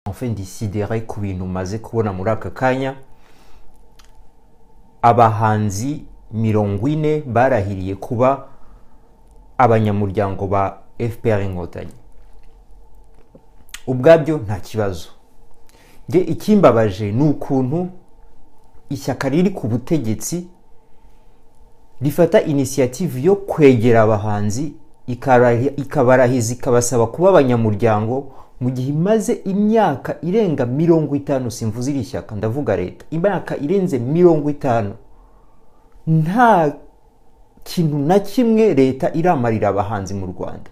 enfin disidere ku bintu umaze kubona muri aka kanya abahanzi mirongo ine barahiriye kuba abanyamuryango ba fpr inkotanyi ubwabyo nta kibazo nge ikimbabaje ni ukuntu ishyaka riri ku butegetsi rifata inisiyative yo kwegera abahanzi ikabarahiza ikabasaba kuba abanyamuryango mu gihe imaze imyaka irenga mirongo itanu simvuze iri shyaka ndavuga leta imyaka irenze mirongo itanu nta kintu na kimwe leta iramarira abahanzi mu rwanda